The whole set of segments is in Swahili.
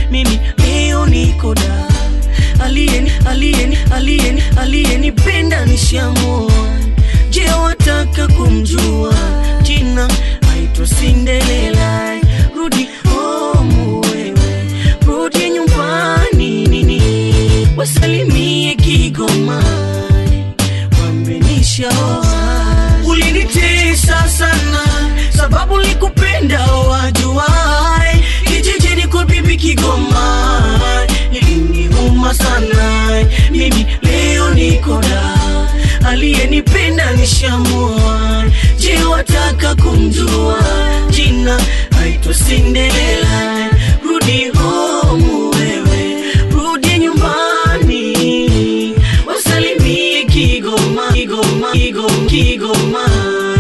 mimi leo niko da aliyeni aliyeni aliyeni aliyenipenda nishamua je wataka kumjua jina aitwa sindelela rudi homu wewe rudi nyumbani nini wasalimie kigoma wambenishaoa ulinitesa sana sababu likupenda wajuai kijijini kwa bibi kigoma iliniuma sana mimi leo nikoda aliyenipenda nishamua je wataka kumjua jina aitwa sindelela rudi homu wewe rudi nyumbani wasalimie kigoma kigoma kigoma kigoma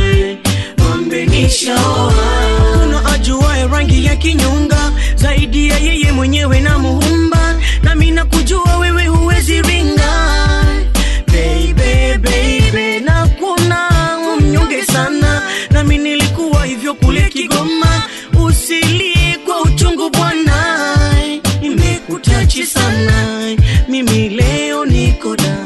wambenishaoa kuna ajuae rangi ya kinyonga zaidi ya yeye mwenyewe na muumba nami nakujua wewe huwezi ringa baby baby na kuna mnyonge sana nami nilikuwa hivyo kule kigoma usilie kwa uchungu bwana nimekutachi sana mimi leo nikoda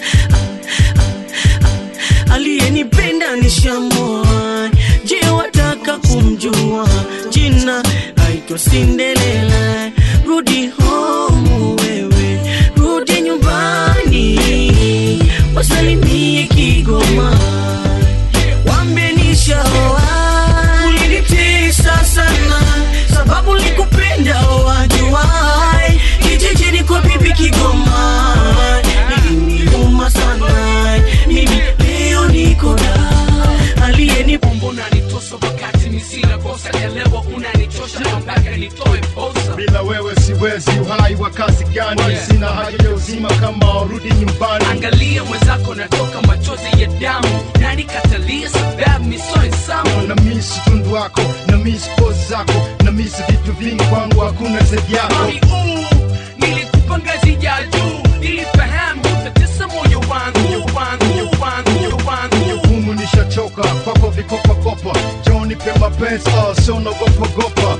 aliyenipenda nishamoa je wataka kumjua jina aitwa sindelela rudi homu wewe rudi nyumbani wasalimie kigoma wambenishaoa ulinitesa sana sababu likupenda wajuai kijijini kwa bibi kigoma iliniuma sana mimi leo nikoda aliyeni mbona nitosa wakati misina kosa elewa unanichosha mpaka nitoe posa bila wewe siwezi uhai wa kazi gani Yeah. sina haja ya uzima kama urudi nyumbani angalia mwenzako natoka machozi ya damu nani katalia sababu misoe samu na misi tundu wako na misi pozi zako na misi vitu vingi kwangu hakuna zaidi yako mami uu nilikupa ngazi ya juu nilifahamu utatesa moyo wangu wangu wangu wangu humu nishachoka kwako vikopakopa joni pe mapenzi oh, sio nagopagopa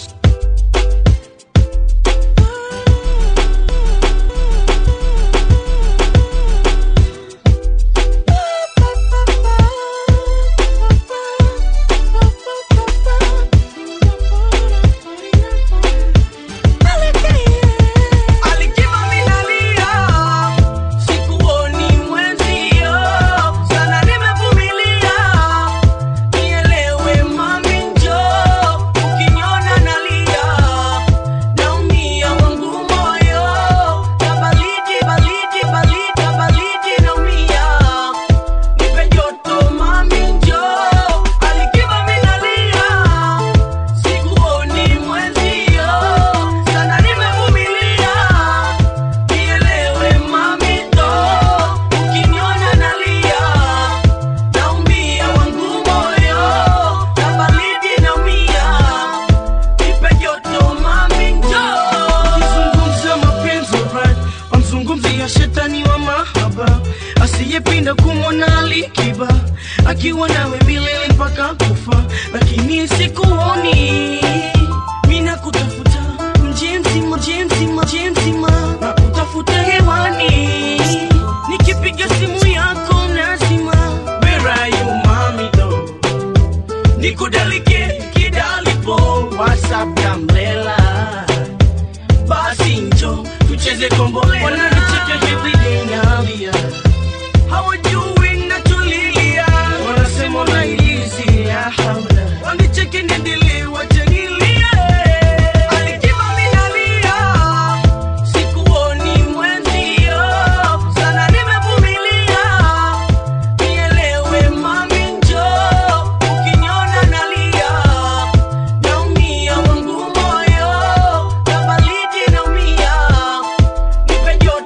Alikiba minalia, sikuoni mwenzio, sana nimevumilia. Nielewe mami njoo, ukiniona nalia, naumia wangu moyo, na baridi, baridi, baridi, baridi naumia. Nipe joto mami njoo, alikiba minalia, sikuoni mwenzio, sana nimevumilia. Nielewe mami ndo, ukiniona nalia, naumia wangu moyo, na baridi naumia. Nipe joto mami njoo. Kizungumza mapenzi right wamzungumzia shetani wa mahaba asiyepinda kumwona alikiba akiwa nawe milele mpaka kufa lakini sikuoni mina kutafuta mji mzima mji mzima mji mzima na kutafuta hewani nikipiga simu yako nazima Where are you, mami, though? nikudalike kidalipo whatsapp kamlela basi njo tucheze kombolela wananicheka hivi ninalia hawajui natulilia wanasema unailizia haula wanicheke niendelee wachanilie alikiba minalia sikuoni mwenzio sana nimevumilia nielewe mami njoo ukiniona nalia naumia wangu moyo na baridi naumia nipe joto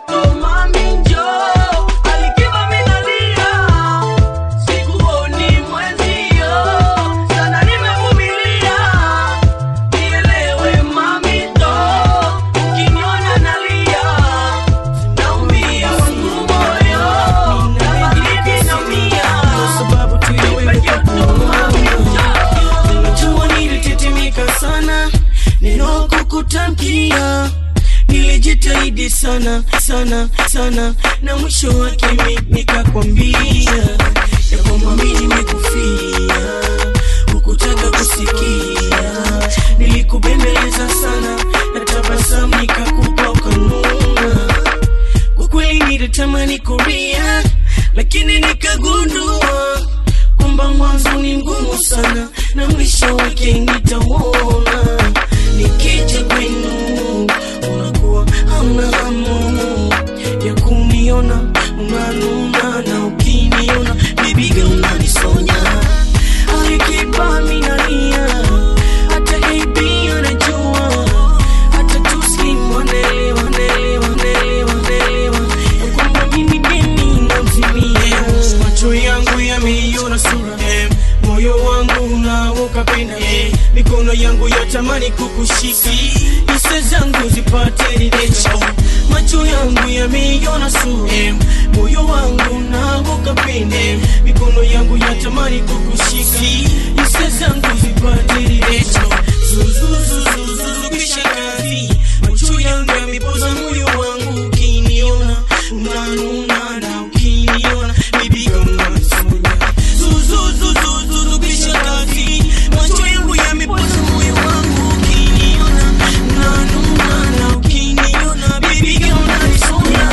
nilijitahidi sana sana sana na mwisho wake mi nikakwambia ya kwamba mi nimekufia hukutaka kusikia nilikubembeleza sana na tabasamu nikakupa ukanuna kwa kweli nilitamani kuria lakini nikagundua kwamba mwanzo ni mgumu sana na mwisho wake nitauona nikija kwenu unakuwa hamna hamu ya kuniona unanuna na ukiniona bibiga unanisonya alikipa minalia hata ab anajua hata tuslim wanaelewa wanaelewa wanaelewa wanaelewa ya kwamba mimi deni namzimia macho yangu yameiona sura eh, moyo wangu unaokapenda eh, mikono yangu yatamani kukushika hisa zangu zipate ridecha macho yangu yameiona sura eh, moyo wangu unaokapenda eh, mikono yangu yatamani kukushika hisa zangu zipate ridecha zuzuzuzuzuzu kisha kazi macho yangu yamepoza moyo wangu ukiniona unanuna na ukiniona bibiga unanisonya zuzuzuzuzuzu kisha kazi macho yangu yamepoza moyo wangu ukiniona unanuna na ukiniona bibiga unanisonya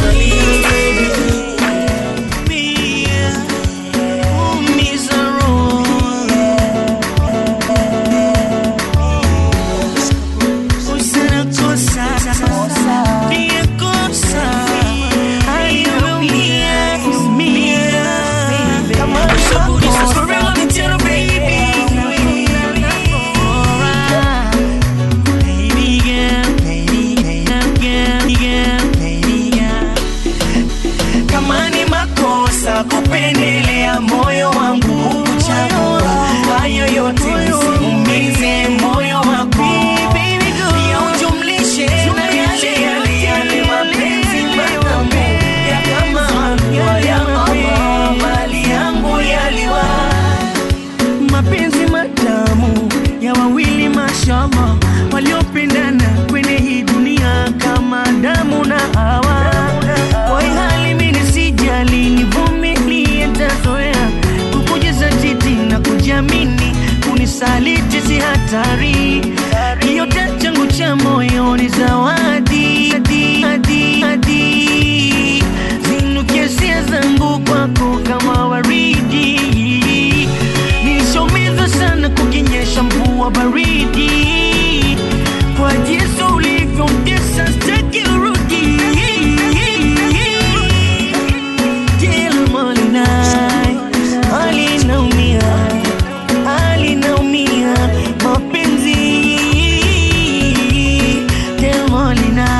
Mia, umiza roho Usana kosa, pia kosa, aliyeumia, umia. Kama nishauri sasa rela tena baby. Baby girl, baby girl, girl, girl, baby girl. Kama ni makosa kupendelea moyo wangu kuchagua hayo yote usiumize moyo wako pia ujumlishe na yale yale yale mapenzi matamu ya kama halua ya Allah mali yangu yaliwa mapenzi matamu ya wawili mashallah waliopendana kwenye hii dunia kama damu na hawa kwa hii hali mimi sijali nivumilie ntazoea kukujaza titi na kujiamini kunisaliti si hatari yote changu cha moyo ni zawadi Hadi, hadi, hadi. zinukie hisia zangu kwako kama waridi nilishomizwa sana kukinyesha mvua baridi kwa jinsi ulivyomtesa staki urudi Kila Molina, alinaumia alinaumia mapenzi Kila Molina,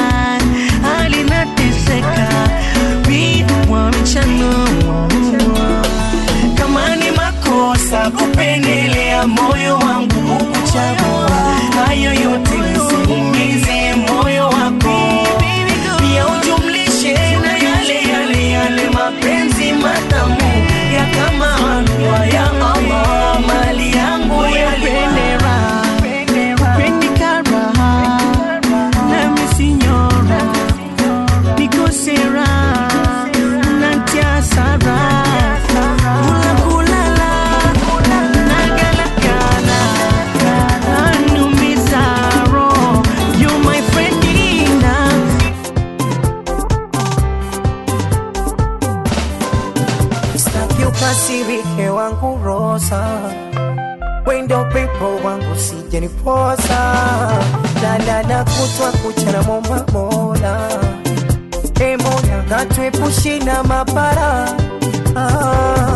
alinateseka vidwa mchano kama ni makosa kupendelea moyo wangu kukuchagua hayo yote usiumize moyo wako pia ujumlishe na yale yale yale mapenzi matamu ya kama halua ya Allah mali yangu yapendera pendikaraha nami sinyora nikosera nantiasara kula kulala nagalagala anumizaro you my friend Ina. Sitaki ukasirike wangu rosa wendo pepo wangu sijeniposa lalala kutwa kuchana momba mola e mola katuepushi na mapara ah.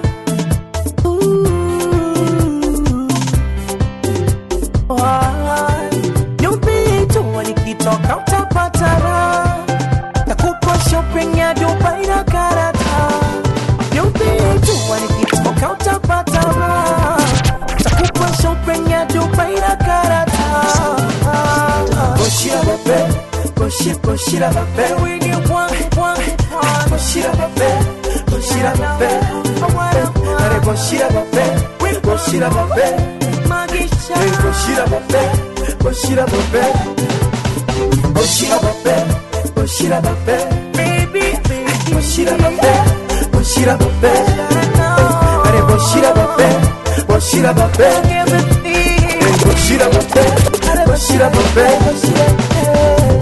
Ooh. Ah. Nyumbi tu nikitoka utapata raha takupa shopping ya Dubai na karata Nyumbi tu nikitoka utapata raha takupa shopping ya Dubai na karata Goshira bebe Goshi goshira bebe Wini wangu wangu Goshira bebe Goshira bebe Are goshira bebe Goshira bebe Magisha Goshira bebe Goshira bebe Goshira bebe Bushira babe, baby, baby. Bushira babe, bushira babe. Are bushira babe, bushira babe. Bushira babe, are bushira babe.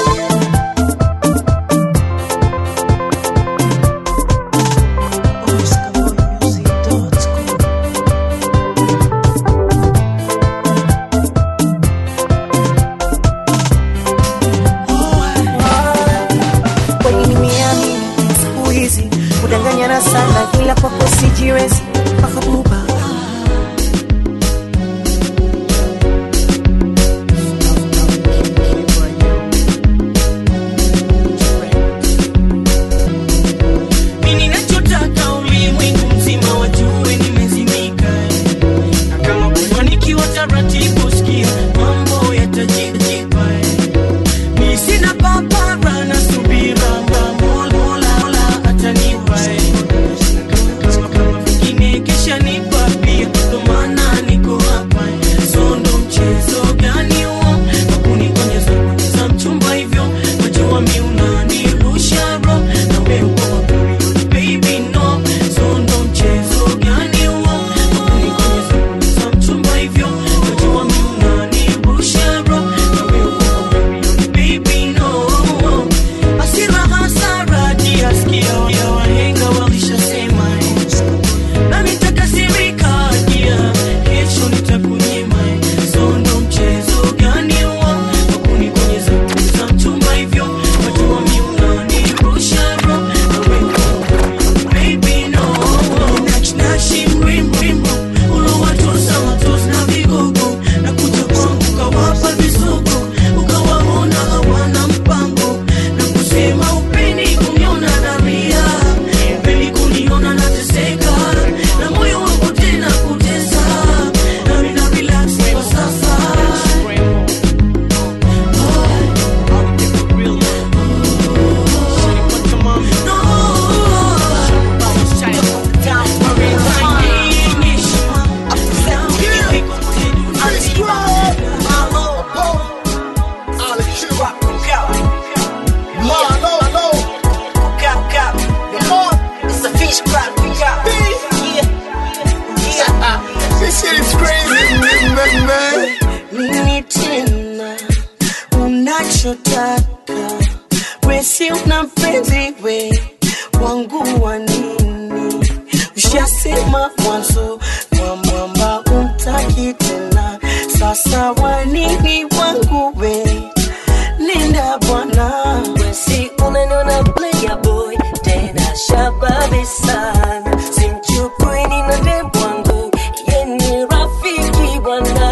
kweli nimeamini siku hizi kudanganyana sana ila kwako sijiwezi makabuba Mimi ninachotaka ulimwengu mzima wajue nimezimika na kama kufanikiwa taratibu sikia mambo yatajipa mi sina papara na subira Mola Mola Mola atanipa kama vingine kesha nipa pia ndo maana niko hapa so ndo mchezo gani huo wakunigonyeza za mchumba hivyo wajua mi unanirusha roho na wewe uko period baby no so ndo mchezo gani huo wakunigonyeza za mchumba hivyo wajua mi unanirusha roho na wewe uko period baby no hasira hasara jiasikia ya wahenga walishasema nami nitakasirika dia kesho nitakunyima sondo mchezo gani huo wakunikonyeza za mchumba hivyo wajua mi unanirusha roho na wewe baby no nachinashi mrimrimbo ulowatosa watosi na vigogo na kuja kwangu ukawapa visogo ukawaona hawana mpango na kusema upeni kuniona naria upeni kuniona nateseka na moyo wangu tena kutesa nami na relax kwa sasa This shit is crazy, man, man. nini tena unachotaka wesi una mpenzi we wangu wa nini ushasema mwanzo mwamwamba umtaki tena sasa wanini wangu we nenda bwana wesi unaniona player boy tena shababi sana simchukui nina dem wangu yeni rafiki bwana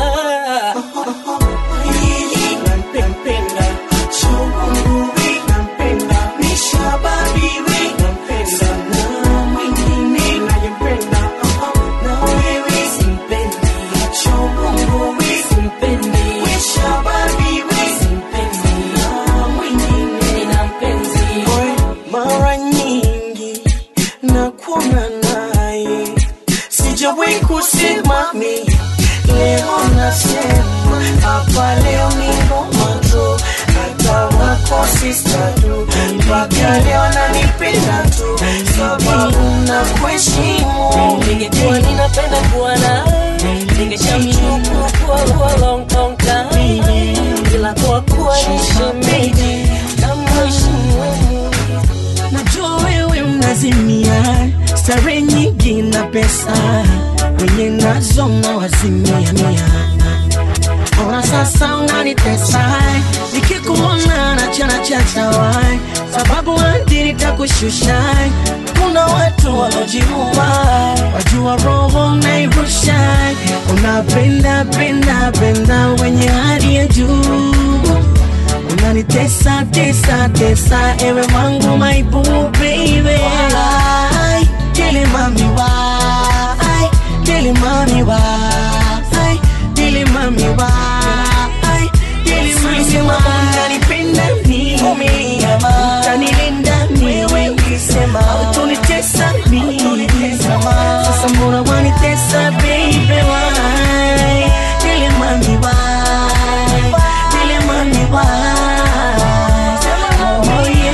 nampenda shauwe nampenda nishababiwe sana mwingine nayempenda na wewe simpendi shauwe simpendi weshababiwe simpendi na mwingine nina mpenzi mara nyingi nakuona naye sijawahi kusema mi leo nasema hapa leo ni ngoma tu hata wako sista tu mpaka leo nanipenda tu sababu na kuheshimu ningekuwa ninapenda kuwa naye ningeshamchukua kwa long long time ila kwa kuwa ni shemeji namheshimu najua wewe unazimia stare nyingi na pesa wenye nazo mnawazimia mia ona sasa unanitesa nikikuona nachana chachawai sababu hadi nitakushusha kuna watu walojiua wajua roho nairusha unapenda penda penda wenye hali ya juu unanitesa tesa tesa ewe wangu my boo baby Why? Dili mami why Dili mami why Dili mami why Dili mami why Unanipenda mimi Utanilinda mimi Ukisema Utunitesa mimi Sasa mbona wanitesa baby why Dili mami why Dili mami why Oh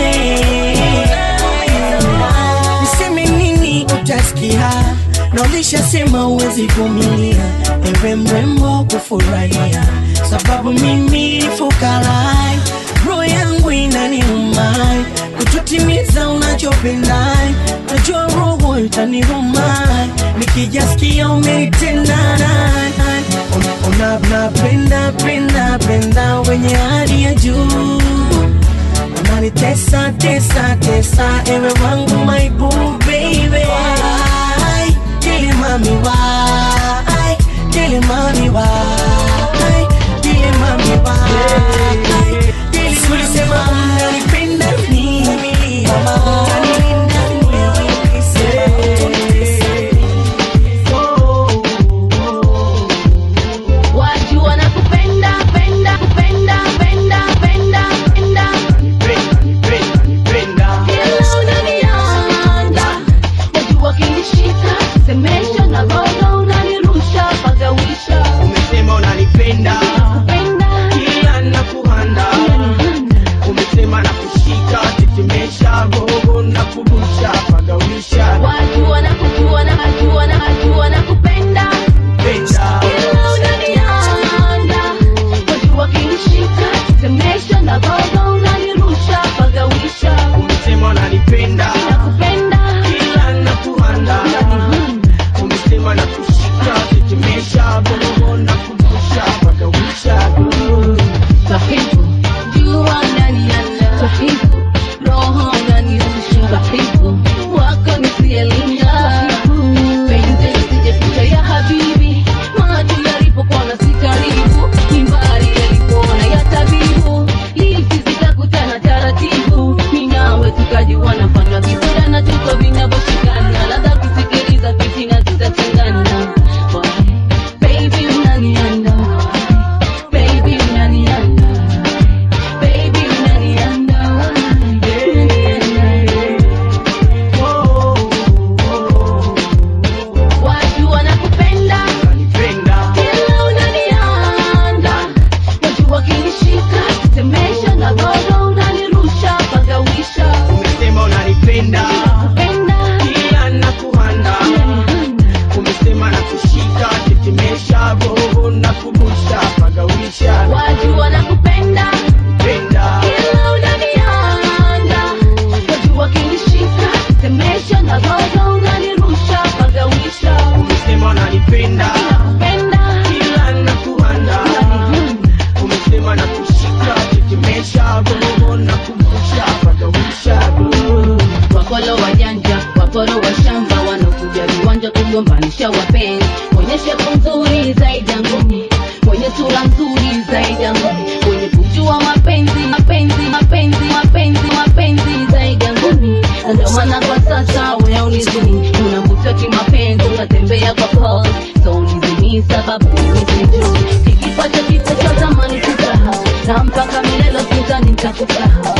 ulisema uwezi vumilia ewe mrembo kufurahia sababu mimi ni fukarai roho yangu inaniumai kututimiza unachopendai najua roho itanirumai nikijasikia umeitendana unapenda penda penda wenye hali ya juu unanitesa tesa tesa ewe wangu my boo baby Why? Dili mami why Dili mami why Dili mami why Dili ulisema unanipenda mimi mama Unanilinda mimi ulisema Watu wanakupenda penda penda penda penda penda Kila unanianda Watu wakinishika semesha na roho unanirusha pagawisha umesema unanipenda Penda kila nakuhanda umesema nakushika tetemesha roho na kurusha pagawisha Watu wanakujua na wajua na wajua nakupenda penda Kila unanianda Watu wakinishika semesha na roho unanirusha pagawisha umesema unanipenda Nakupenda kila nakuhanda umesema nakushika tetemesha roho na kurusha pagawisha Sahibu, jua ndani yana Sahibu, roho ndani rusha Sahibu, wako nisielinda Penzi lisijepita ya habibi Macho yalipokuona si karibu Ni mbali yalipoona ya tabibu Lipi zitakutana taratibu Mimi nawe tukajiwana fanya vibora na tuko vinavyoshikana Ladha kusikiliza fitina zitatengana Why? Baby unanianda Baby unanianda Baby unanianda Watu wanakupenda unanipenda Kila unanianda Watu wakinishika Semesha na roho unanirusha Pagawisha umesema unanipenda Penda kila nakuhanda umesema nakushika tetemesha roho na kurusha pagawisha Watu wanakupenda penda Kila unanianda Watu wakinishika Semesha na roho unanirusha Pagawisha umesema unanipenda Penda kila nakuhanda umesema nakushika tetemesha roho na kurusha pagawisha Wapolo wajanja, waporo wa shamba wanaokuja viwanja kugombanisha wapenzi, mwenye shepu nzuri zaidi ya ngumi, mwenye sura nzuri zaidi ya ngumi, mwenye kujua mapenzi, mapenzi, mapenzi, mapenzi, mapenzi zaidi ya ngumi. Na Ndio maana kwa sasa wewe unizini, unavutwa kimapenzi, unatembea kwa pose, so unizini sababu mimi sijui kikipata kisa cha zamani tusahau, na mpaka milele sidhani nitakusahau.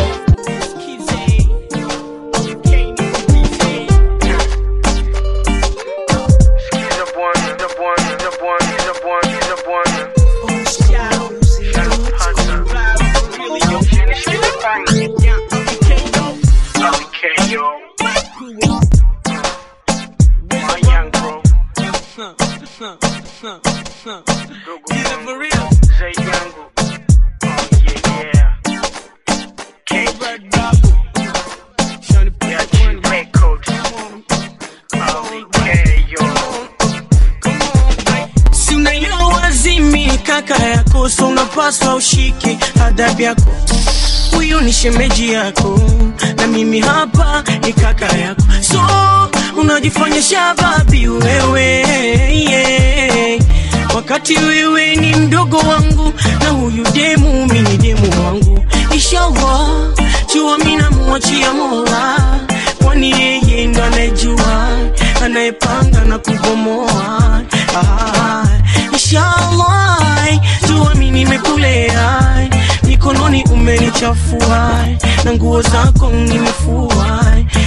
si unaelewa wazimi kaka yako so unapaswa ushike adabu yako huyu ni shemeji yako na mimi hapa ni kaka yako so unajifanya shababi wewe yeah. wakati wewe ni mdogo wangu na huyu demu mi ni demu wangu inshallah jua mi namwachia mola kwani yeye ndo anayejua anayepanga na kubomoa ah, inshallah jua mi nimekulea mikononi umenichafua na nguo zako nimefua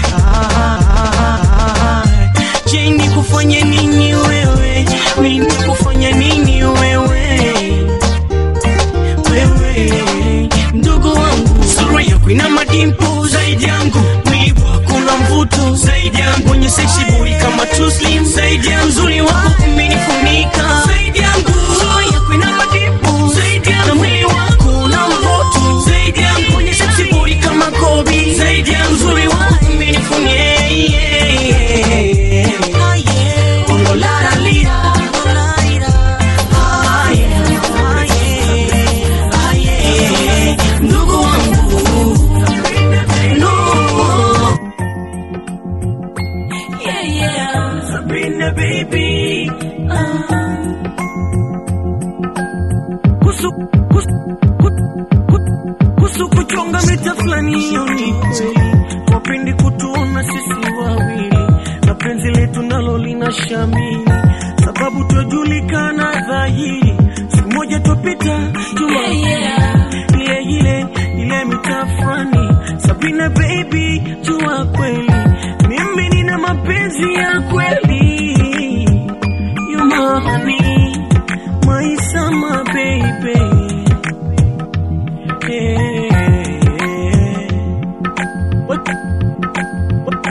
ah, je nikufanye nini wewe mi nikufanya nini wewe wewe mdogo wangu sura yako ina madimpo zaidi yangu mwili wako na mvuto zaidi yangu wenye seksi boy kama tuslim zaidi ya mzuri wako umenifunika zaidi yangu Roho yako ina madipu zaidi yangu na mwili wako una mvuto zaidi yangu kwenye seksi body kama Kobe zaidi ya mzuri wako umenifunia yeah, yeah. Ah, yeah. Oh, la, la, lira. Oh, la, lira. Ah, yeah. Ah, yeah. Ah, yeah. ndugu wangu no yeah, yeah. Sabrina baby ah. kusu, kusu, kusu, kusu kuchonga mita fulani hiyo ni kweli wapendi kutuona sisi wawili na penzi letu nalo lina shamili sababu twajulikana dhahiri siku moja twapita juma ile ile ile mitaa fulani Sabrina baby jua kweli mimi nina mapenzi ya kweli you my honey my summer baby yeah. What- what-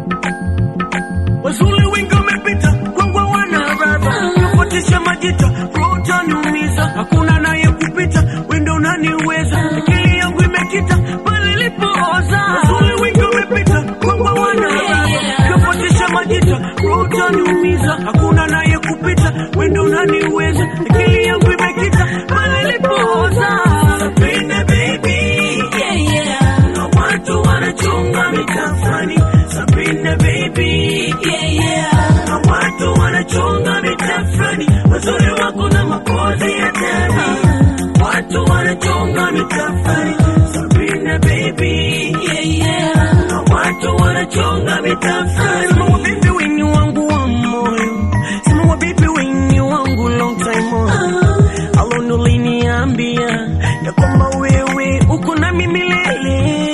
wazuri wengi wamepita kwangwa wana radha kufuatisha majita roho utaniumiza hakuna naye kupita wendo unaniweza akili yangu imekita pale ilipooza wazuri wengi wamepita kwangwa wana radha kufuatisha majita roho utaniumiza hakuna naye kupita wendo unaniweza akili yangu imekita pale ilipooza Sabrina baby yeah, yeah. na watu wanachunga mitafani Sabrina baby yeah, yeah. na watu wanachunga mitafani wazuri wako na makozi ya ndani watu wanachunga mitafani Sabrina baby yeah, yeah. na watu wanachunga mitafani Sema wabibi wenye wangu wa moyo Sema wabibi wenye wangu long time on Alondo liniambia ya kwamba wewe uko nami milele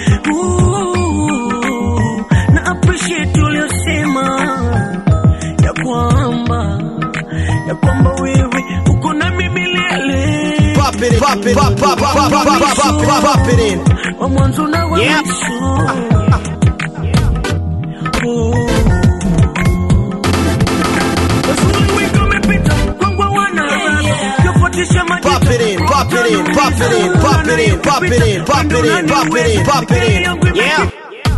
Ooh, na appreciate uliosema ya kwamba ya kwamba wewe uko nami milele Pop it in, pop it, pop, pop, pop, pop, pop, pop, pop, pop, pop it in. wa mwanzo na wa Yep. mwisho Oh. Wazuri wengi wamepita, kwangu hawana radha. Kufuatisha majita, Pop it in, pop it in, pop it in, pop it in, pop it in, pop it in, pop it in, pop it in. Yeah.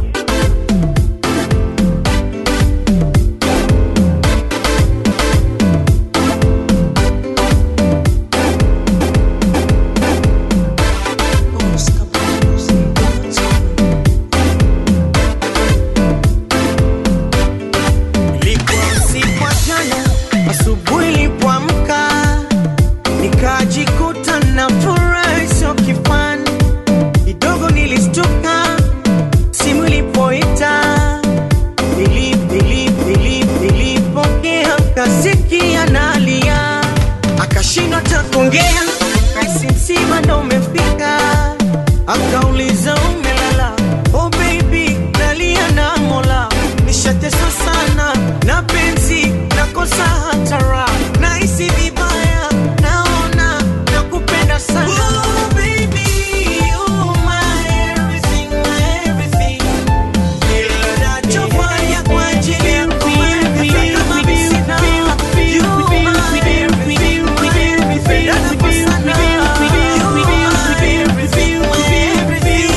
Ilikuwa usiku wa jana, asubuhi nilipoamka, nikajikuta na furaha isiyo kifani. Kidogo nilistuka, simu ilipoita, nili- nili- nili- nilipokea, kasikia nalia, akashindwa hata kuongea, kaisi msiba ndo umefika, akauliza umelala, oh baby, nalia na mola, nishateswa sana na penzi, nakosa hata raha, nahisi vibaya, naona nakupenda sana oh, baby, you're my everything, my everything. Kila nachofanya kwa ajili yako wewe, kama mimi sina, you're my everything, my everything. Nakupa sana, you're my everything, my everything.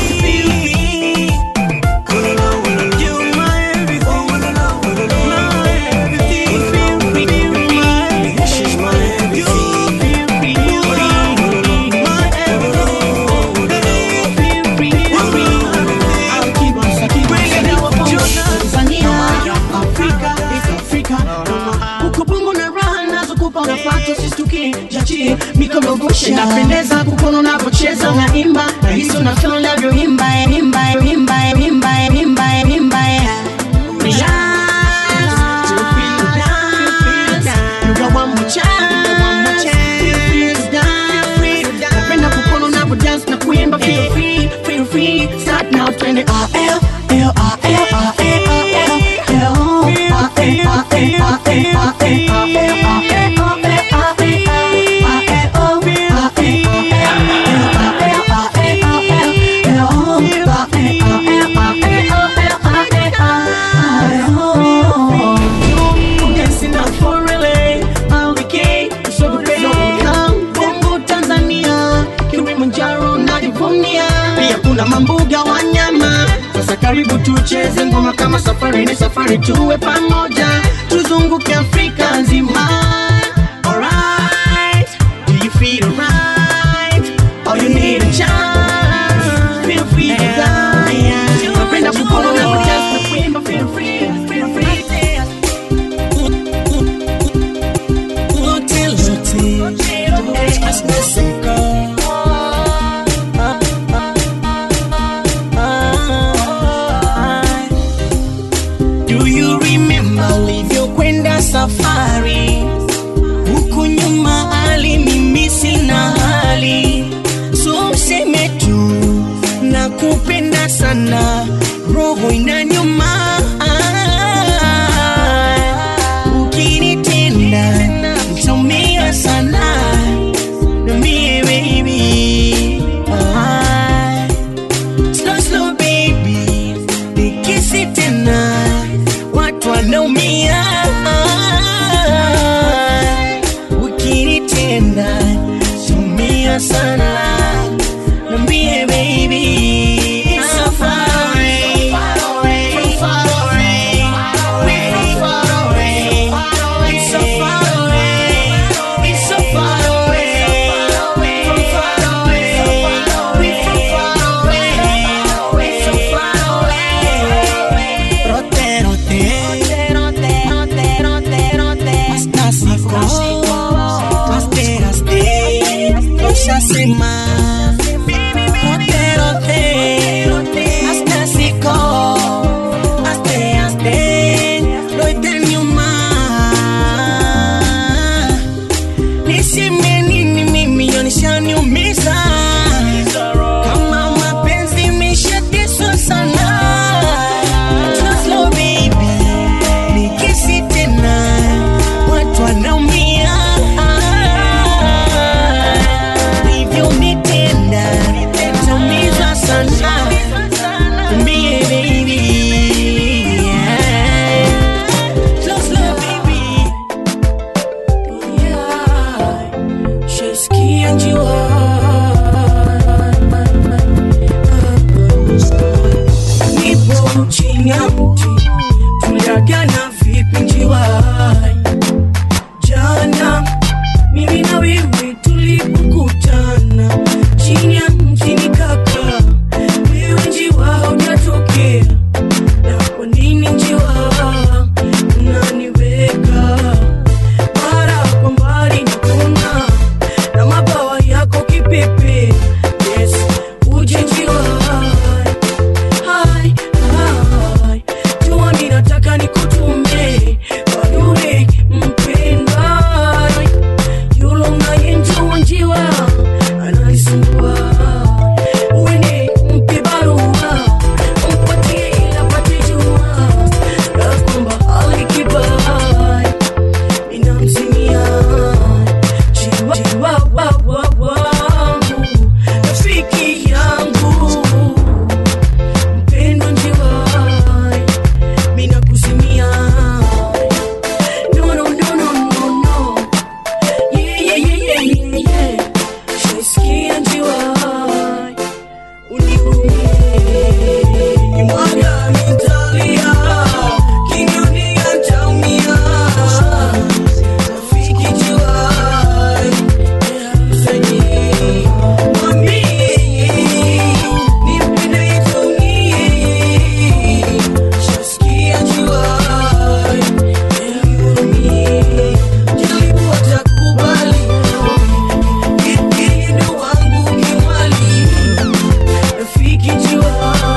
You're my everything, my everything. She's my everything. napendeza kukono unavyocheza unaimba na hizo na feel unavyoimba eh, imba eh, imba eh, imba eh, imba eh, imba eh. Relax, relax, you got one more chance, feel free to dance. Napenda kukono unavyodance na kuimba feel free, feel free. Start now, twende R L L R L R L R L L R L R L R L R L R L R L kama mbuga wanyama sasa karibu tucheze ngoma kama safari ni safari tuwe pamoja tuzunguke afrika nzima Alright, do you feel alright? Or you need a chance? Feel free to dance. Napenda kukuona na kudance na kuimba, feel free, feel free to dance. Do you remember ulivyokwenda safari huku nyuma ali mimi sina hali so useme tu na kupenda sana roho inanyuma ukinitenda ntaumia sana Niambie baby ah. Slow slow baby nikisi tena watu wanaumia ukinitenda tumia sana Niambie baby It's so far away, from far away, we're from far away. It's so far away, it's so far away, from far away, we're from far away, we're so far away. Rote, rote, rote, rote, hasta siku, haste, haste, ushasema. Rote, rote, hasta siku, haste, haste, rote nyuma. Niseme nini mimi yanishaniumiza kama mapenzi imeshateswa sana Slow, slow baby nikisi tena watu wanaumia hivyo nitenda taumizwa sana Mbie baby yeah. Slow, slow baby yeah. Shaskia njua nipo chini ya mti tuliagana vipi njiwai jana mimi na wewe tulipokutana chini ya mti nikaka wewe njiwa hujatokea na kwa nini njiwa unaniweka mara kwa mbali nakuna na mabawa yako kipepe yes uje njiwa Hai, hai, jua mimi nataka nikutume kwa yule mpendwa, yule unayenjua njiwa ananisumbua. Uende mpe barua, mpatie ili apate jua ya kwamba alikibai ninamzimia jiwa jiwa wa wa wangu rafiki yangu mpendwa njiwai mina kusimia no no no no no no yeah yeah yeah yeah yeah yeah shaisikia njiwai unihurumie imwaga mitalia kinoni antaumia rafiki njiwai msaidie mwambie nipende itunie shasikia njiwai nihurumie jaribu watakubali ili ndo wangu kimwali rafiki njiwai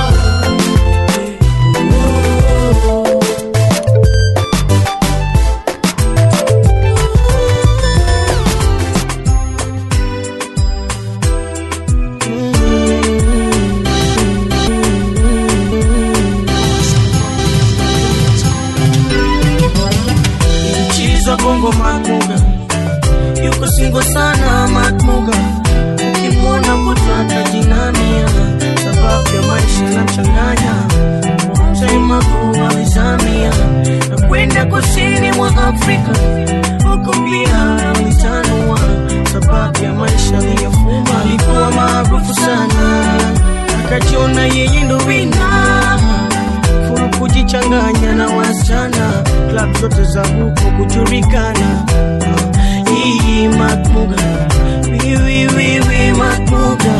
Chiza bongo Matmuga yuko singo sana Matmuga, ukimwona kutaka jinamia, sababu ya maisha na mchanganya sema kuwa vizamia na kwenda kusini mwa Afrika, huko pia alitanua sababu ya maisha aliyofuma. Alikuwa maarufu sana akajiona yeye ndo wina furu kujichanganya na wasichana klab zote za huko kujulikana hii makmuga wiwiwiwi makmuga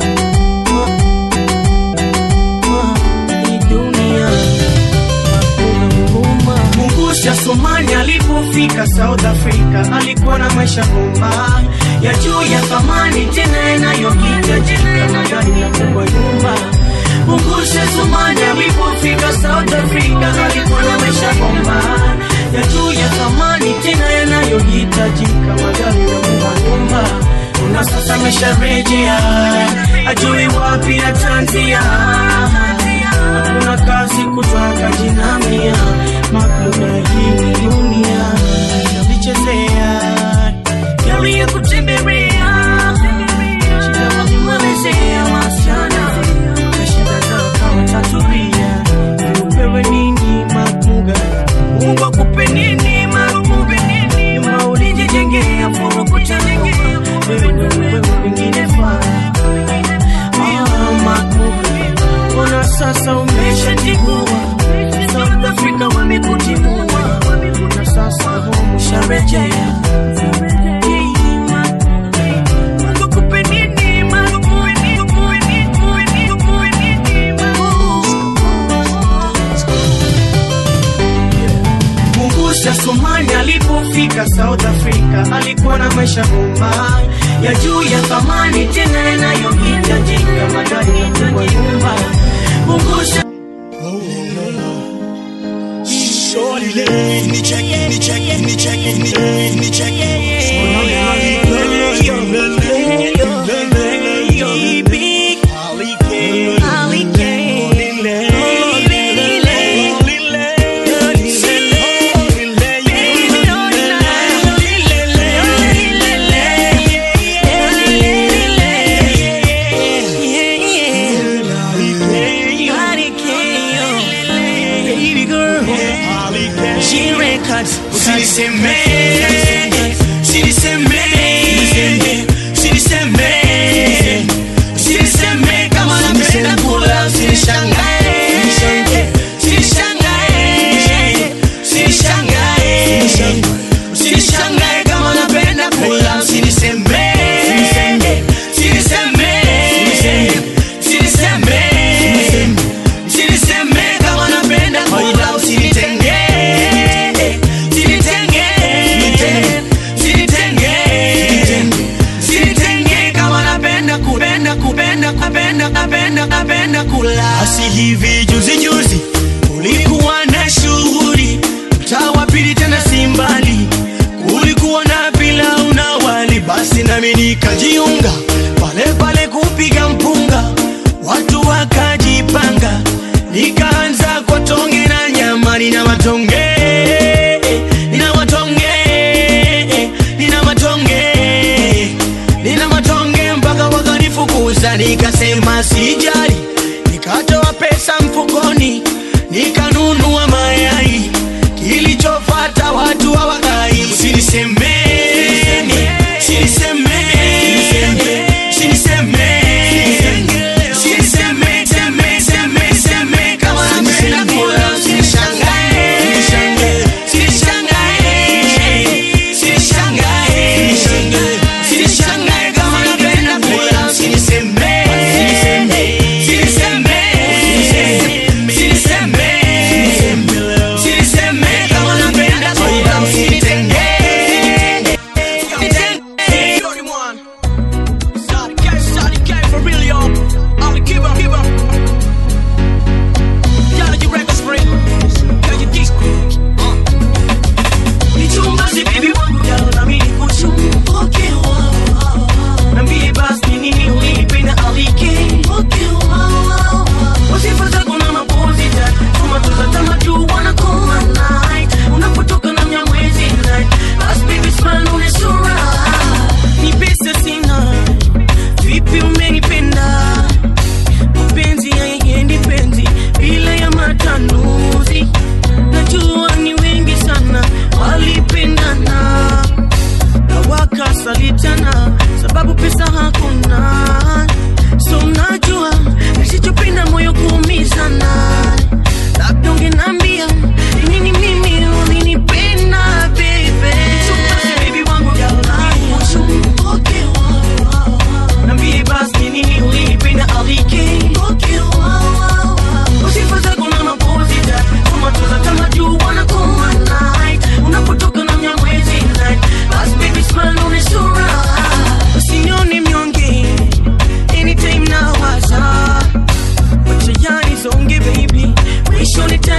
hii dunia Mungusha Somali alipofika South Africa alikuwa na maisha bomba ya juu ya thamani tena yanayohitajika magari na kubwa nyumba. Mungusha Somali alipofika South Africa alikuwa na maisha bomba ya juu ya thamani tena yanayohitajika magari na kubwa nyumba. Na sasa amesharejea ajui wapi atanzia hakuna kazi kutwaka jinamia makuna hii dunia navichezea gari ya kutembelea shida wakimwelezea wasichana na shida zao kama taturia upewe nini makuga mungu akupe nini makuga nyuma ulijijengea furu kutengea wewe wewe wengine faa Ah, makuga Mbona sasa umeshatigua South Africa wamekutimua na sasa home usharejea Mungu akupe nini, Mungu akupe nini, akupe nini, akupe nini, Mungusha Somali alipofika South Africa alikuwa na maisha bomba ya juu ya thamani tena yanayohitajika magari ya kubwa nyumba. Mungusha Usiniseme, usiniseme, usiniseme, usiniseme kama napenda kula, usinishangae, usinishangae, usinishangae, usinishangae kama napenda kula, usiniseme, usiniseme, usiniseme, usiniseme kama napenda kula, usinitenge, usinitenge, usinitenge, usinitenge kama napenda kupenda kupenda kupenda kupenda kupenda kula. Asi hivi juzi juzi kulikuwa na shughuli mtaa wa pili tena si mbali, kulikuwa na pilau na wali, basi nami nikajiunga pale pale kupiga mpunga, watu wakajipanga, nikaanza kwa tonge na nyama, nina matonge nina matonge nina matonge nina matonge mpaka wakanifukuza, nikasema sijali, nikatoa pesa mfukoni nikanunua mayai, kilichofata watu hawakai. Usiniseme, usiniseme, usiniseme, usiniseme, seme, seme, seme, kama napenda kula, usinishangae, usinishangae, usinishangae, usinishangae kama napenda kula, usiniseme, usiniseme, usiniseme, usiniseme kama napenda kula, usinitenge,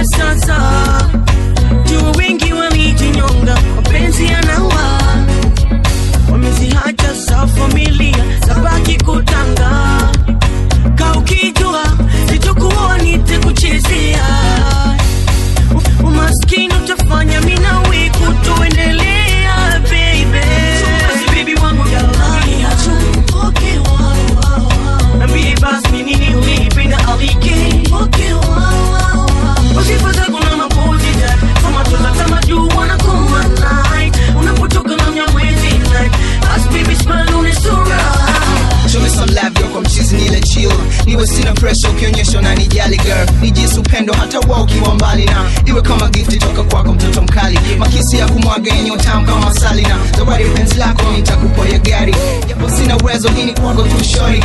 ya sasa juu wengi walijinyonga mapenzi yanawa wamezihacha za familia zabaki kutanga ka ukijua nitakuwa nitakuchezea U- umaskini utafanya minawe kutoendelea baby baby wangu jalani okay, wow, wow, wow. Niambie basi ni nini ulipenda alike okay, wow, wow, wow. Wasifa zako na mapozi ja kama toza kama juu wanakoma night unapotoka na mnyamwezi night as baby smile on sura Show me some love yo kwa mchizi nile chill niwe sina pressure ukionyesha unanijali girl nijisi upendo hata wa ukiwa mbali na iwe kama gifti toka kwako mtoto mkali makisi ya kumwaga yenye utamu kama masali na zawadi penzi lako nitakupa ya gari japo sina uwezo hii ni kwako tu shori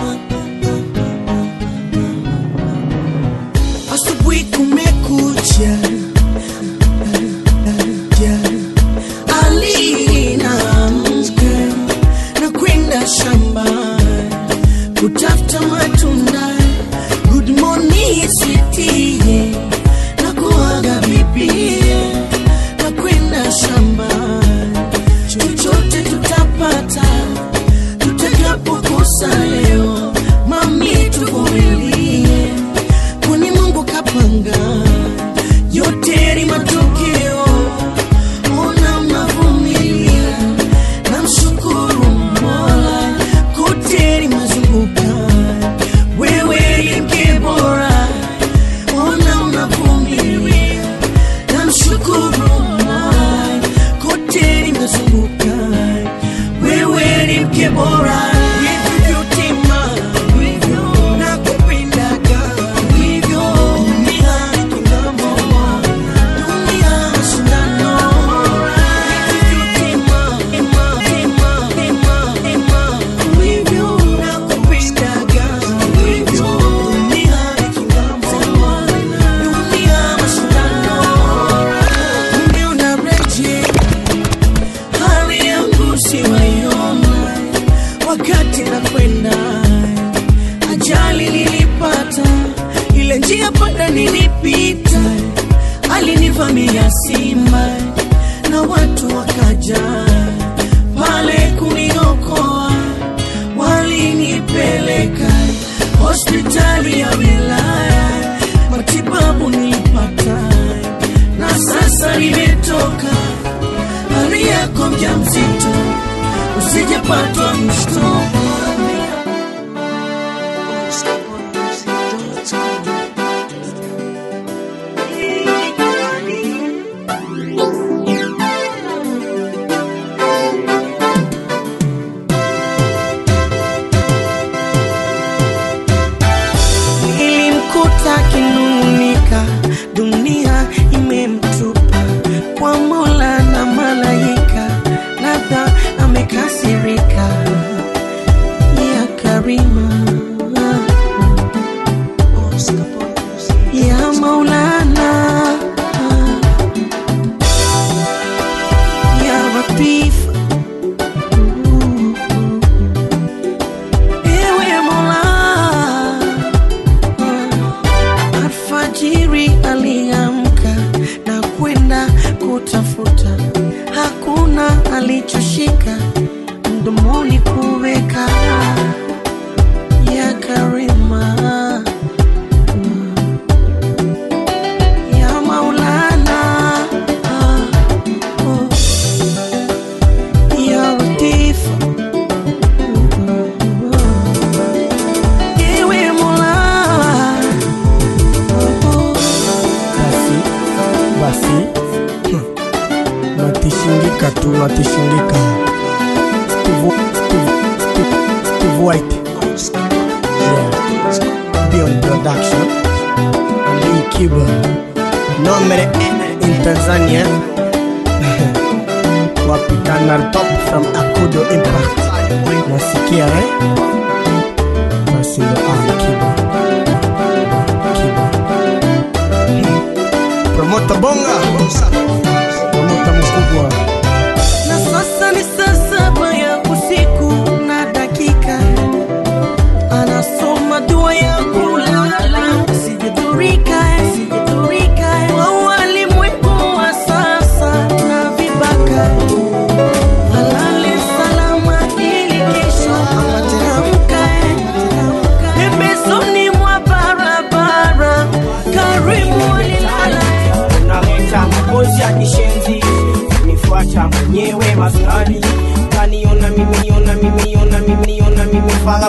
asubuhi kumekucha Ja. alina mke na kwenda shamba kutafuta matunda good morning city na kuaga bibi na kwenda shamba chochote tutapata tutakapokosa leo mami tuvumilie kwani mungu kapanga yote ni matokeo ona mnavumilia namshukuru mola kote ni mazunguka wewe ni mke bora ona mnavumilia namshukuru mola kote ni mazunguka wewe ni mke bora Nilivyotima, hivyo nakupendaga, hivyo dunia ingamo, dunia mashindano. Nilivyotima, ema, ema, ema, ema, hivyo nakupendaga, hivyo dunia ingamo, dunia mashindano. Nimeona reje hali yangu siwaiona wakati nakwenda ajali nilipata ile njia panda nilipita alinivamia simba na watu wakaja pale kuniokoa walinipeleka hospitali ya wilaya matibabu nilipata na sasa nimetoka hali yako mja mzito usijapatwa mshtuko ilimkuta kinung'unika dunia imemtupa kwa mola na malaika labda amekasirika ya karima ya maulana ya latifa ewe mola Alfajiri aliamka na kwenda kutafuta, hakuna alichoshika mdomoni kuweka ya karima ya Maulana oh, ya Latifa ewe Mola basi basi hmm. natishindika tu natishindika Steve, Steve, Steve, Steve White yeah. Beyond Production Ali Kiba nombre N in Tanzania wapitana top from Akudo Impact nasikia eh? basi ndo Ali Kiba Kiba Promota bonga Promota mkubwa na sasa ni saa saba ya usiku na dakika anasoma dua ya kulala sijadhurika sijadhurika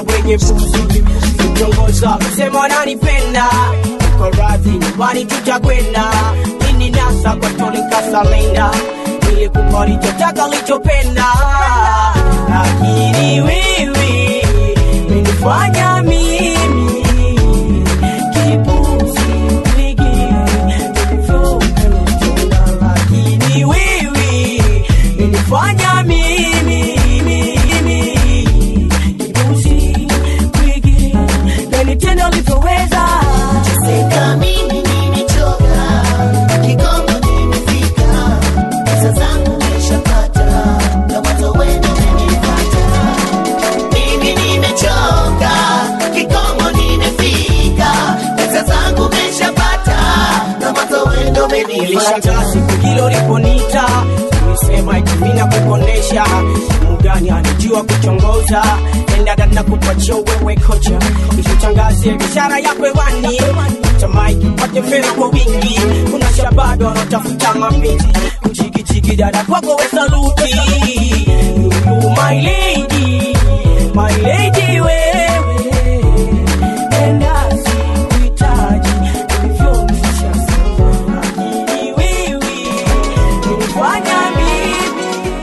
wenye busu kutongoza kusema wananipenda uko radhi nyumbani tutakwenda ini nasa kwa tolikasalenda nilikupa lichotaka lichopenda lakini wiwi menifanya mimi kipuzi wigi tulivyopenda lakini wiwi menifanya mimi mimi kipuzi wigi menitenda ulivyoweza Seka mimi nimechoka, Kigongo nimefika, pesa zangu nimeshapata, na mwanzo wenu umenipata. Mimi nimechoka, Kigongo nimefika, pesa zangu nimeshapata, na mwanzo wenu umenipata. nilishangaa siku hilo liponita ulisema itumina kukondesha mugani anijua kuchongoza endada na kupatia wewe kocha ishutangazie biashara ya kwewani tamaiki pate fedha kwa wingi kuna shabado wanaotafuta mapenzi kuchikичiki dada kwako we saluti You my lady my lady wewe enda sikuhitaji ulivyomshusha lakini wewe unifanya mimi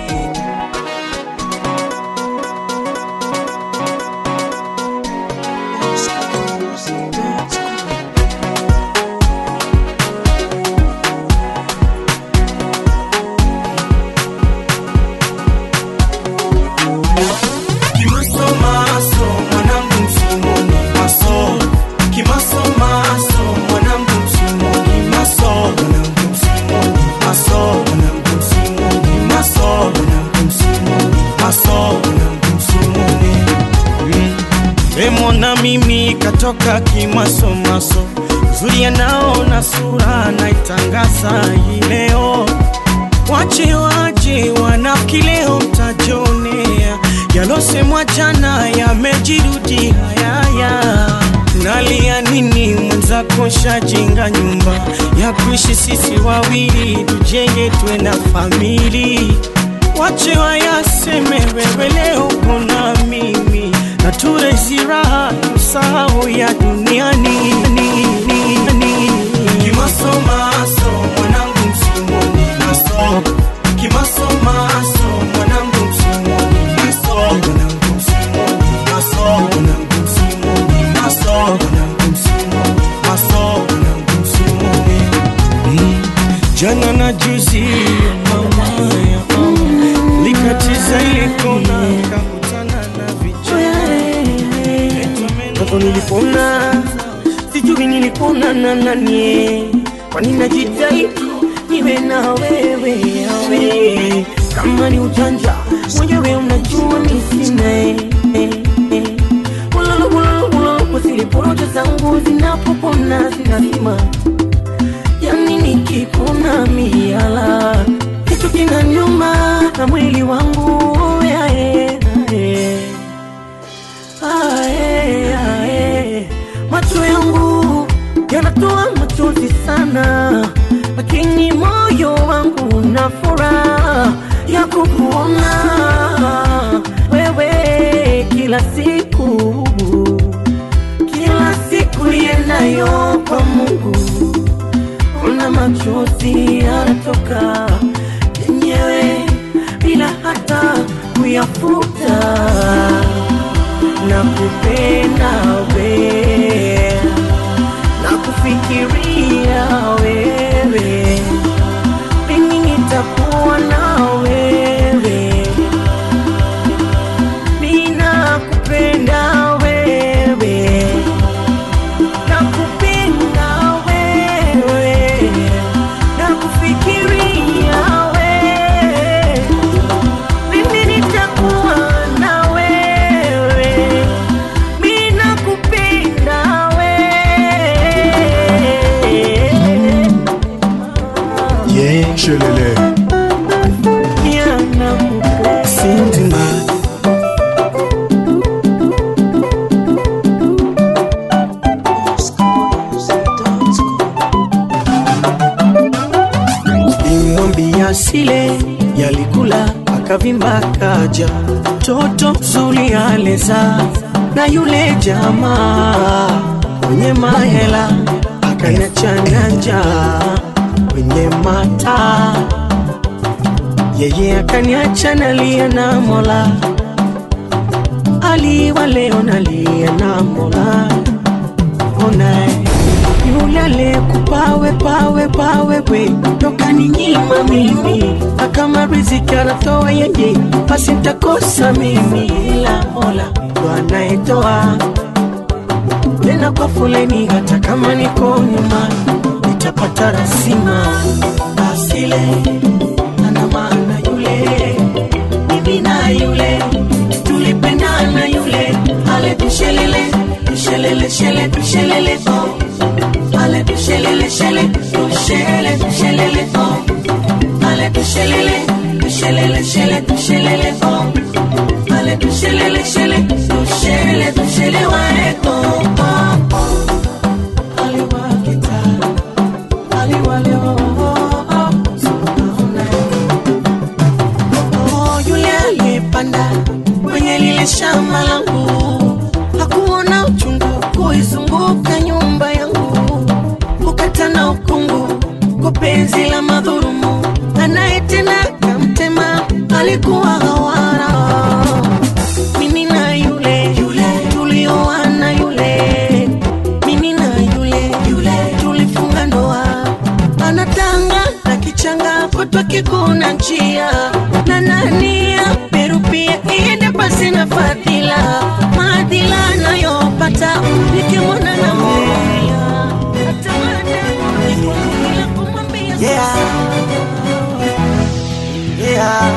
Kimasomaso, mwanangu msimoni maso. Kimasomaso, mwanangu msimoni maso. Mwanangu msimoni maso. Mwanangu msimoni maso. Mwanangu msimoni maso. Mwanangu msimoni. Mm. Emona mimi katoka kimasomaso zuri anaona sura naitangaza hii leo wache waje wanafiki leo mtajionea yalosemwa jana yamejirudi hayaya nalia nini mwenzako shajenga nyumba ya kuishi sisi wawili tujenge tuwe na famili wache wayaseme wewe leo kuna mimi na turezi raha tusahau ya duniani kimasomaso mwanangu msimoni maso kimasomaso mwanangu msimoni maso mwanangu msimoni maso mwanangu msimoni maso mwanangu msimoni maso mwanangu msimoni Mm. jana na juzi mama ya mama likatiza ile kona kakutana na Hapo nilipona, sijui nilipona na nani, kwani najitahidi niwe na wewe awe kama ni ujanja mwenyewe unajua mi sina eh, eh, eh. Ulolo, ulolo, ulolo, kwa zile porojo zangu zinapopona zinazima, yani nikipona miala kitu kina nyuma na mwili wangu yae, yae. Ae, ae, macho yangu yanatoa machozi sana, lakini moyo wangu una furaha ya kukuona wewe kila siku, kila siku yenayo kwa Mungu, una machozi yanatoka yenyewe bila hata kuyafuta na kupenda we na kufikiria wewe mimi nitakuwa na wewe mina kupenda wewe na kupenda wewe na kufikiria wewe mimi nitakuwa na wewe mina kupenda wewe Yeah, shelele. yana kupenda Sindima. imwambia sile yalikula akavimba kaja toto zuri aleza na yule jamaa kwenye mahela akaniachana njaa kwenye mata yeye akaniacha nalia na mola aliwa leo nalia na mola onae yule aliyekupawe pawe pawe we tokaninyima mimi na kama riziki anatoa yeye basi ntakosa mimi ila mola ndo anayetoa tena kwa foleni hata kama niko nyuma nitapata rasima asile ana maana yule mimi na yule tulipendana yule ale tushelele tushelele shele tushelele oh ale tushelele shele tushele tushelele oh ale tushelele tushelele shele tushelele oh ale tushelele shele tushele tushele wae oh oh oh aliwa kita aliwa leo oh oh oh yule aliyepanda kwenye lile shamba langu hakuona uchungu kuizunguka nyumba yangu kukata na ukungu kwa penzi la madhurumu anayetenda kamtema alikuwa hawara mimi na yule yule tulioana yule mimi na yule yule tulifunga ndoa anatanga na kichanga kutwa kikuna njia na nania peru pia iende pasi na fadhila maadhila anayopata nikimwona na moya Yeah. Yeah.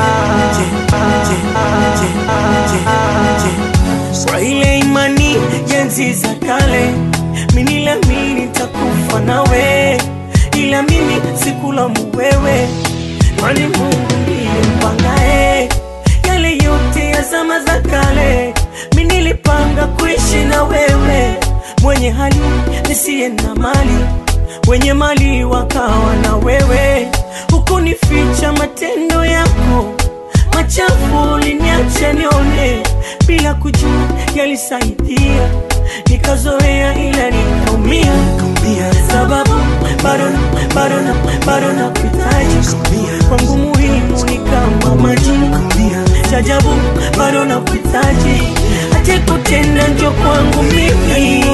kwa ile imani jenzi za kale miniliamini nitakufa nawe ila mimi sikulamu wewe kwani mungu ndiye mpangae yale yote ya zama za kale mi nilipanga kuishi na wewe mwenye hali nisiye na mali wenye mali wakawa na wewe hukunificha matendo yako machafu uliniacha nione bila kujua yalisaidia nikazoea ila nikaumia sababu bado na- bado na bado na kuhitaji kwangu muhimu ni kama maji chajabu bado na kuhitaji ache kutenda njo kwangu mimi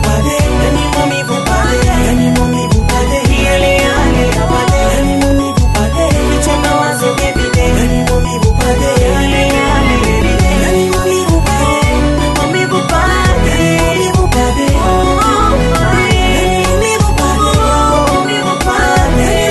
Yale yale ya wale. Picha mawazo every day. Yale yale every day. Maumivu pale. Oh, pale. Maumivu pale.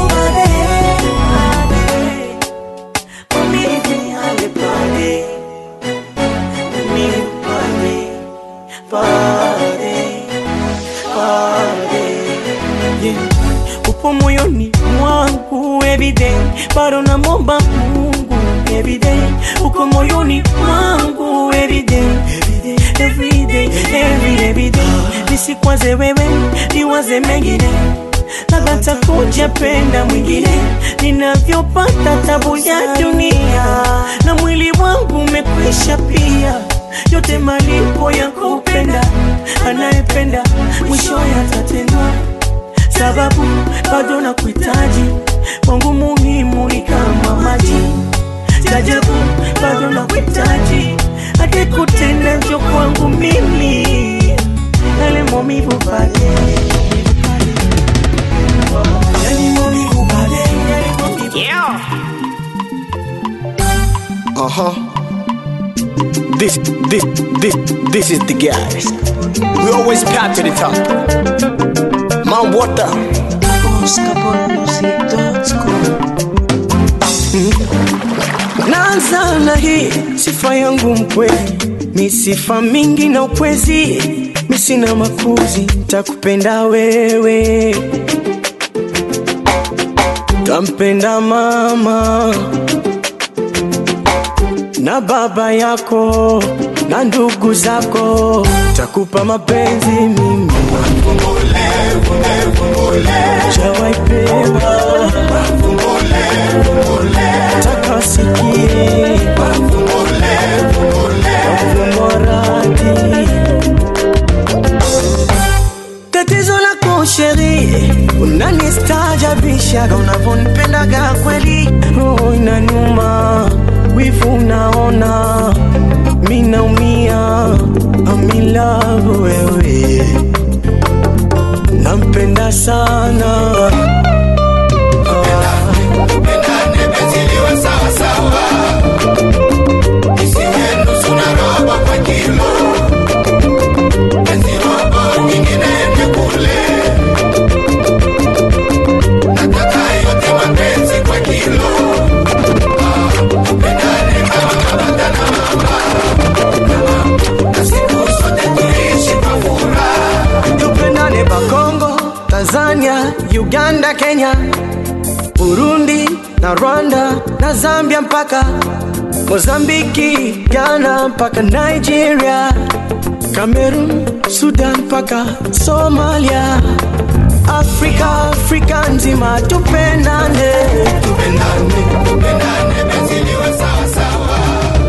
Maumivu yale pale. Maumivu pale. Pale. Pale. Yeah. upo moyoni mwangu everyday bado namomba mungu everyday uko moyoni mwangu everyday everyday every everyday nisikwaze wewe niwaze mengine labda takuja penda mwingine ninavyopata tabu ya dunia na mwili wangu umekwisha pia yote malipo ya kupenda anayependa mwisho yatatendwa sababu bado na kuhitaji kwangu muhimu ni kama maji tajabu bado na kuhitaji hadi kutenda njo kwangu mimi yale maumivu pale yale maumivu pale yale maumivu Uh huh. This, this, this, this is the guys. We always path to the top. Mount Water. naanza na hii sifa yangu mkweli mi sifa mingi na ukwezi mi sina makuzi takupenda wewe tampenda mama na baba yako na ndugu zako takupa mapenzi mimi jawaipeba takasikie mora unanistaajabishaga unavyonipendaga kweli roho inaniuma wivu unaona mi naumia amilavu wewe nampenda sana tupendane bakongo tanzania uganda kenya burundi na rwanda na zambia mpaka mozambiki ghana mpaka nigeria cameroon sudan mpaka somalia afrika afrika nzima tupendane tupendane tupendane benziliwe sawa sawa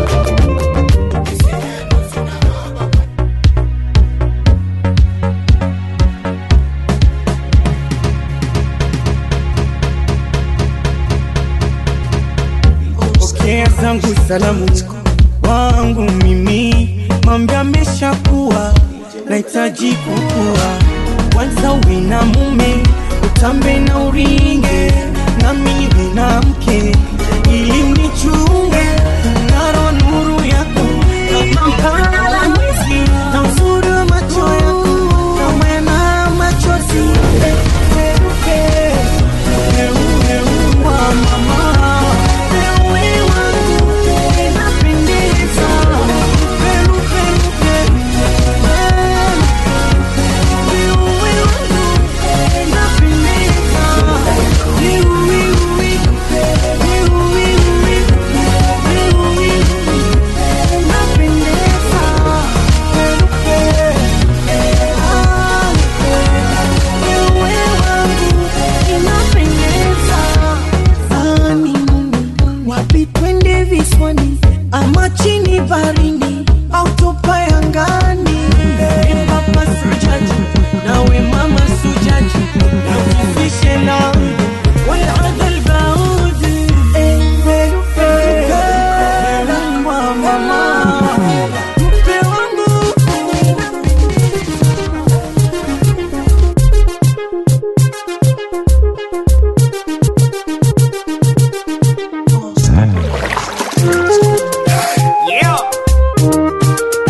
pokea zangu salamu wangu mimi mambo ameshakuwa nahitaji kukua kwanza uwe na mume utambe na uringe nami niwe na mke ili unichunge naro nuru yako kama mpana la mwezi na uzuri wa macho yako na mwema machozi Peruke, peruke, wa mama Ewe wangu, inapendeza. Peru, peru, peru. Ewe wangu, inapendeza. Wiu, wiu, wiu. Wiu, wiu, wiu. Wiu, wiu, wiu. Inapendeza. Peru, peru. Ah, ewe wangu, inapendeza. Ani wapi twende viswani ama chini barini au tupae angani Ee papa sujaji nawe mama sujaji na ukifishe na والعد البعود Yeah.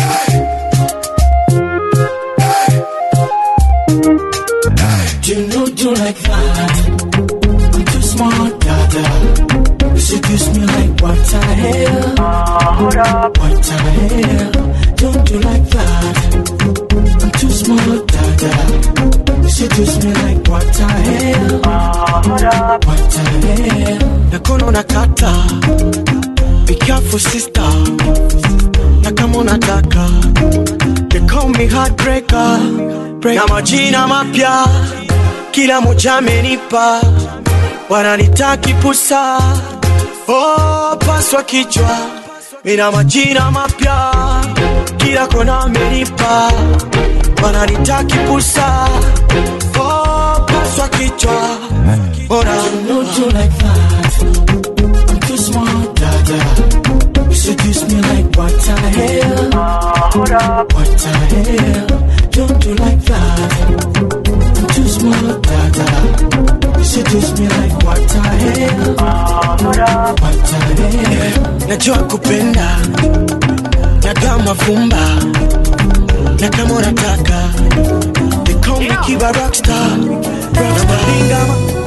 You know do like that. I'm too smart, dada. You seduce me like what the hell? What the hell? Don't do like that. I'm too smart, dada. You seduce me like what the hell? What the hell? nakono nakata be careful sister na kama unataka they call me heartbreaker na majina mapya kila moja amenipa wananitaki pusa oh, paswa kichwa ina majina mapya kila kona amenipa wananitaki pusa oh, paswa kichwa Ora. You know do like that. I'm too smart, dada. You seduce me like what the hell? What the hell? Don't do like that. I'm too smart, dada. You seduce me like what the hell? What the hell? najua kupenda nagaa mavumba na kama unataka they call me kiba rockstar na malinga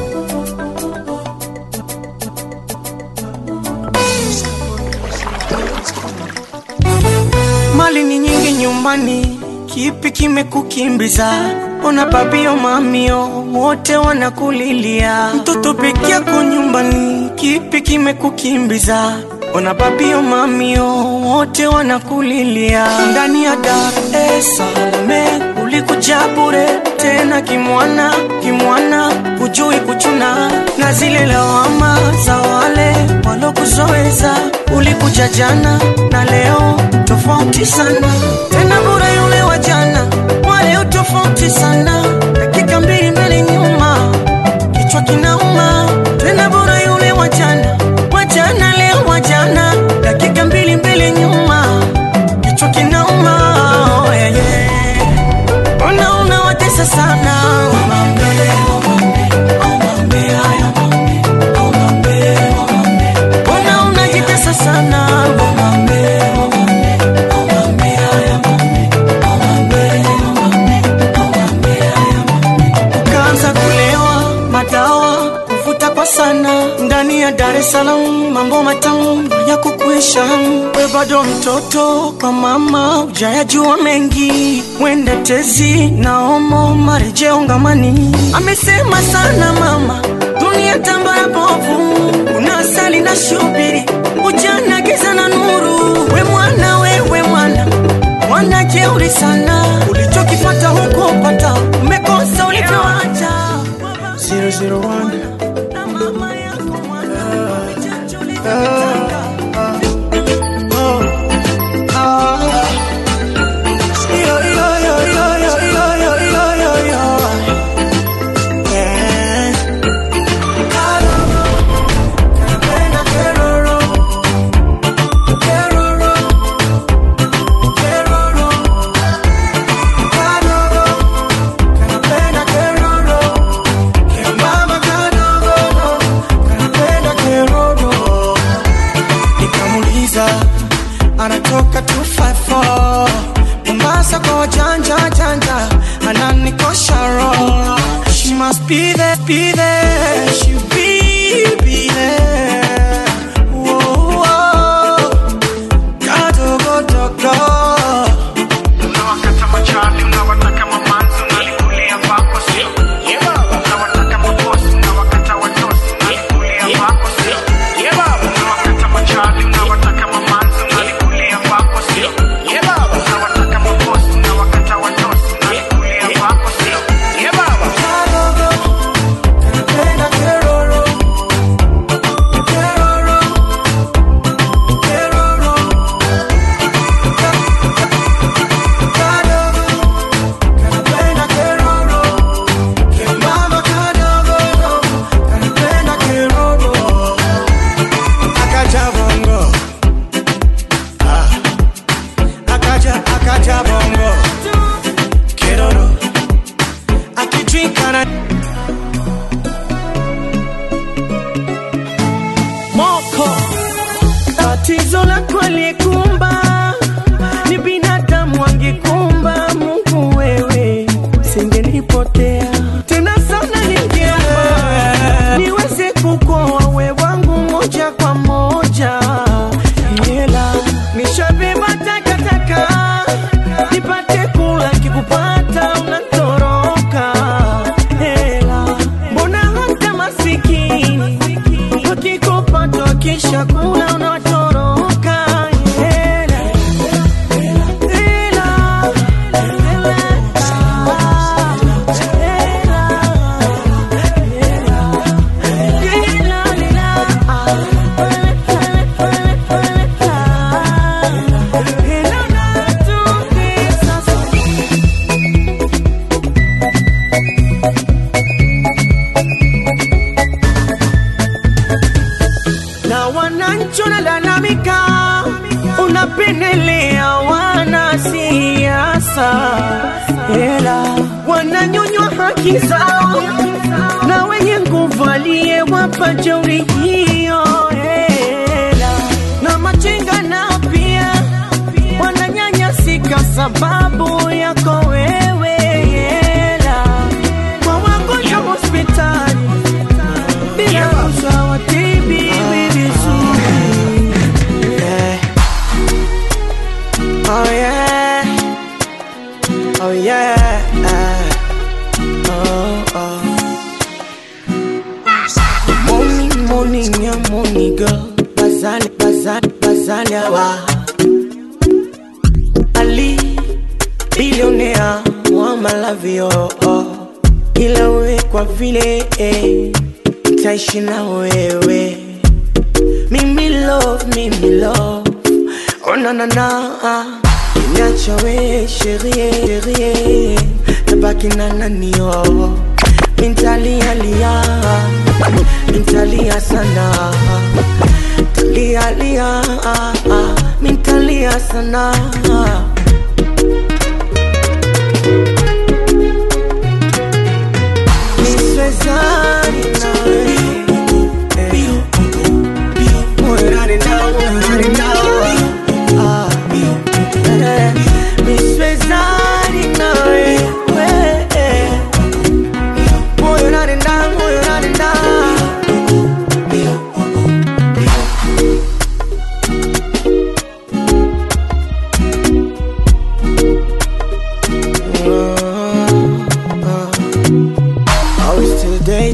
mali ni nyingi nyumbani kipi kimekukimbiza ona babio mamio wote wanakulilia mtoto peke yako nyumbani kipi kimekukimbiza ona babio mamio wote wanakulilia ndani ya Dar es Salaam ulikuja bure tena kimwana kimwana hujui kuchuna na zile lawama za wale walokuzoeza ulikuja jana na leo tofauti sana tena bure yule wa jana wale tofauti sana dakika mbili mbele nyuma unajitesa sana Mbona unajitesa sana ukaanza kulewa madawa kuvuta kwa sana ndani ya Dar es Salaam, mambo matamu ya kukuisha. We bado mtoto kwa mama, ujayajua mengi, wende tezi na omo marejeo ngamani. Amesema sana mama, dunia tambara bovu, una asali na shubiri, ujana giza na nuru. We mwana, wewe mwana mwana jeuri sana, ulichokipata huko pata, umekosa ulivyoacha 001 nikamuuliza anatoka 254 Mombasa kwa wajanja janja ananikosha roho she must be there be there she be be there Whoa, whoa. kadogo dogo unawakata machali unawataka mamanzi unalikulia vako sio unawataka mabosi unawakata watosi unalikulia vako sio unawakata machali unawataka mamanzi unalikulia vako sio unawataka mabosi unawakata watosi unalikulia vako sio Napenda keroro, keroro, keroro. Kadogo, kanapenda keroro. Kemama kadogo, kanapenda keroro. Akaja bongo. Ah. Akaja, akaja bongo. Keroro. Akidrink ana moko tatizo lako likumba ni binadamu angekumba mungu wewe singenipotea tena sana ningeomba niweze kukoa we wangu moja kwa moja hela nishabeba takataka nipate kula kikupata unatoroka hela mbona hata masikini wakikupata wakisha kula unatoroka hela hela na wananchi wanalalamika, unapendelea wanasiasa, ela wananyonywa haki zao na wenye nguvu aliyewapa jeuri hiyo, ela na machinga nao pia wananyanyasika sababu yako wewe, ela kwa wagonjwa hospitali bila rushwa watibiwi vizuri. Yeah. Oh yeah. Oh yeah. Oh, oh. Morning, morning, yeah, morning, girl. Bazali, bazali, bazali, awa. Ali, billionaire, wa malavio, oh. Ila we kwa vile, eh, nitaishi na wewe. Mimi love, mimi love. Oh na na na. Niacha we sherie, sherie. Tabaki na nani oh. Mintalia lia. Mintalia sana. Talia lia. Mintalia sana.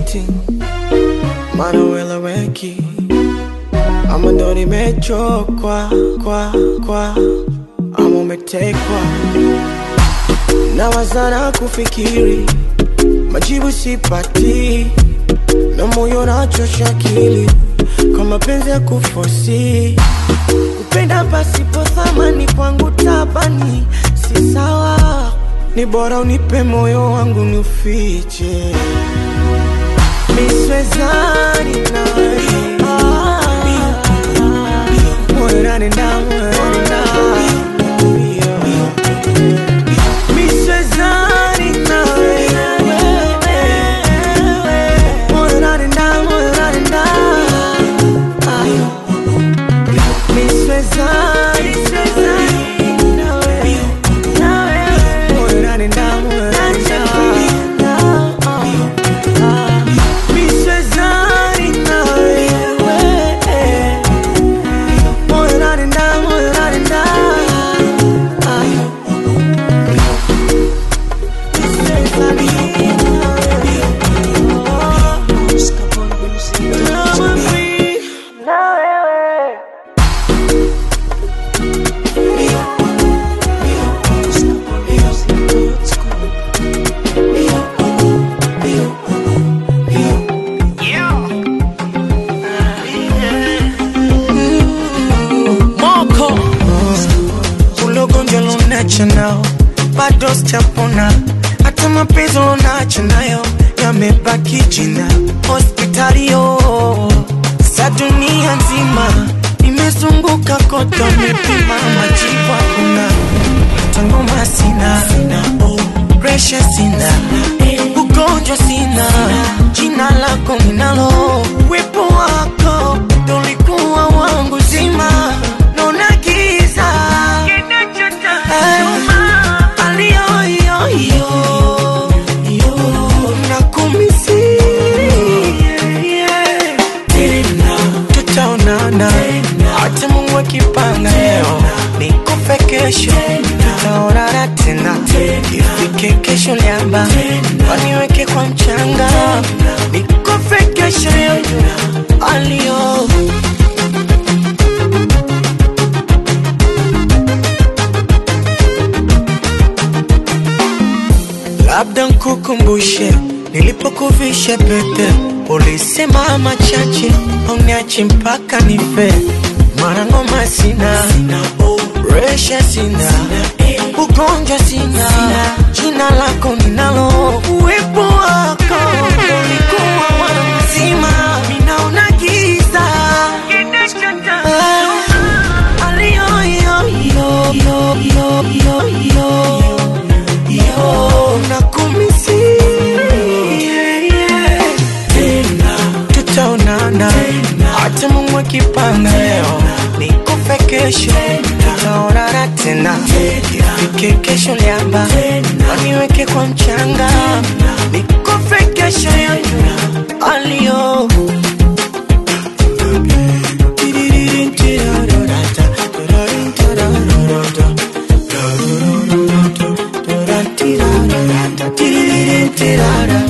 cheating maana ueleweki ama ndo nimechokwa kwa kwa ama umetekwa na wazana kufikiri majibu sipati na moyo nachosha akili kwa mapenzi ya kufosi kupenda pasipo thamani kwangu tabani si sawa ni bora unipe moyo wangu ni ufiche miswezani nawe moyo nanenda moyo nanenda miswezani nawe moyo nanenda moyo nanenda miswezani nawe moyo nanenda moyo nanenda miswezani nawe moyo nanenda moyo nanenda moko ulogonjwa lunacho nao bado sijapona hata mapenzi lunacho nayo yamebaki jina hospitalio sa dunia nzima nimezunguka kote wamepima majibu hakuna tangoma sina presha sina ugonjwa sina jina lako ninalo wepo wako tolikuwa wangu zima naona giza Eh, aliyoyoyo nakumisi tutaonana hata mungu akipanga leo nikufe kesho tutaonana tena ifike kesho liamba waniweke kwa mchanga nikufe kesho yoyo aliyo labda nkukumbushe nilipokuvisha pete ulisema machache auniachi mpaka nife mara ngoma sina resha sina ugonjwa sina jina lako ninalo uwepo wako ulikuwa mwana mzima minaona giza Ah, aliyoyoyo yo nakumisi tena tutaonana hata mungu akipanga leo nikufe kesho tutaonana tena ifike kesho liamba waniweke kwa mchanga nikufe kesho yoyo aliyo Tirarara